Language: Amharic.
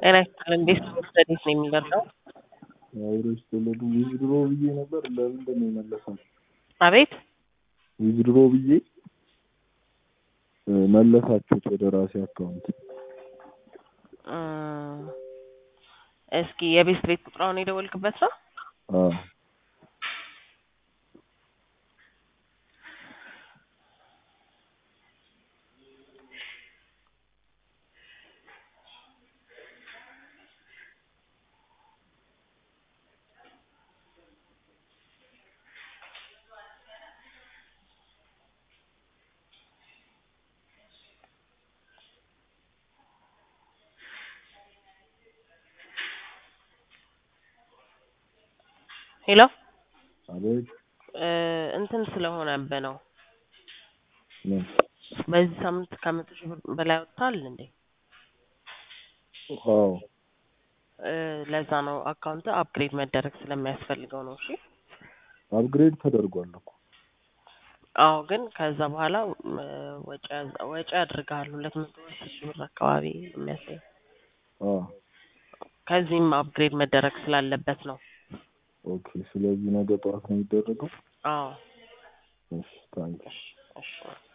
ጤና ይስጥልን ቤት ስተዲስ ነው የሚገርመው። አብሮች ተወለዱ ዊዝድሮ ብዬ ነበር። ለምንድን ነው የመለሰው? አቤት ዊዝድሮ ብዬ እ መለሳችሁት ወደ ራሴ አካውንት። እ እስኪ የቤት ቤት ቁጥራውን የደወልክበት ነው? አዎ ሄሎ አቤት እ እንትን ስለሆነብህ ነው። ምን? በዚህ ሳምንት ከመቶ ሺህ ብር በላይ ወጥቷል እንዴ? አዎ እ ለዛ ነው አካውንት አፕግሬድ መደረግ ስለሚያስፈልገው ነው። እሺ አፕግሬድ ተደርጓል እኮ አዎ ግን ከዛ በኋላ እ ወጪ ያዝ- ወጪ አድርገሃል ሁለት መቶ አስር ሺህ ብር አካባቢ የሚያሳይ አዎ ከዚህም አፕግሬድ መደረግ ስላለበት ነው። ኦኬ። ስለዚህ ነገ ጠዋት ነው የሚደረገው። አዎ እሺ ታንክ እሺ